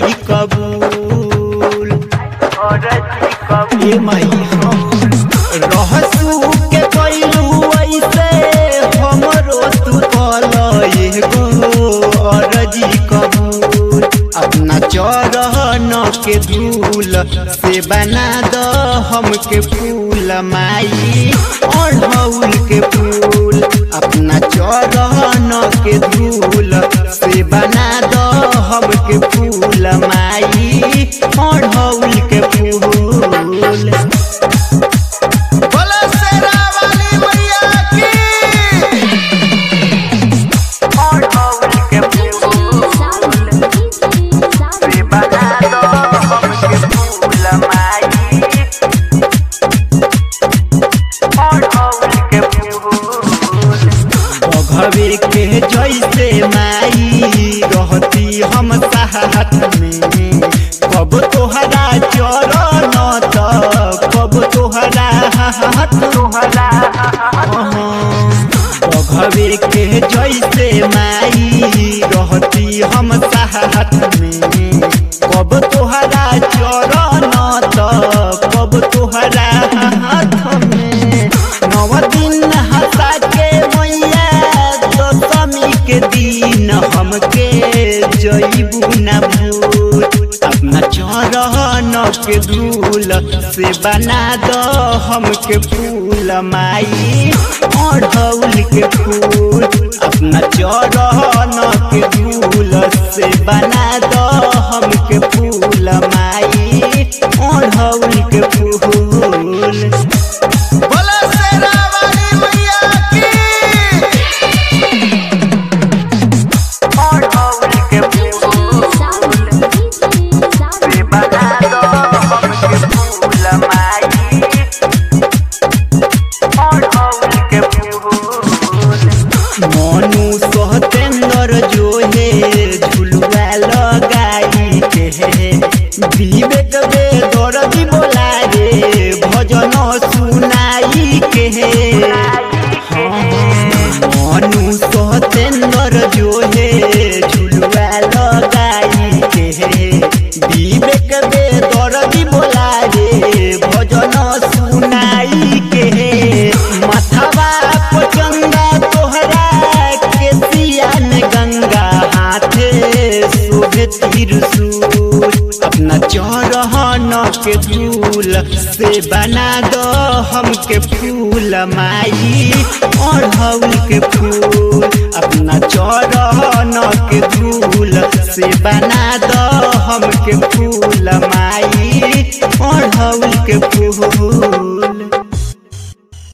अरजी कबूल ए माई हम रहसू के कैलू ऐसे हमरो तू कल एगो अरजी कबूल अपना चरहन के धूल से बना द हमके फूल माई अढ़ौल के फूल अपना चरहन के धूल से बना द हमके फूल माई अढ़ौल के फूल बोलो शेरा वाली मैया की बघवे के जैसे माई रहती हम साथ में कब तोहरा चरण त कब तोहरा हाथ बघवे के जैसे माई रहती हम साथ में कब तोहरा चरण त कब तोहरा हाथ में नव दिन हंसा के मैया दशमी के दिन हमके जईबू न भूल अपना चरहन के धूल से बना द हमके फूल माई अढ़ौल के फूल अपना चरहन के धूल से बना द हमके फूल माई अढ़ौल के फूल बोलो शेरा वाली मैया की मनु सतेंद्र जो है झुलुआ लगाई के विवेक बे दर्दी बोला रे भजन सुनाई के मनु सतेंद्र जो है झुलुआ लगाई के विवेक बे दर्दी बोला रे भजन सुनाई के माथावा पचंगा तोहरा के सियान गंगा हाथे शोभे त्रिशूल अपना चौरहन के धूल से बना दो हमके फूल माई अढ़ौल के फूल अपना चौरहन के धूल से बना दो हमके फूल माई अढ़ौल के फूल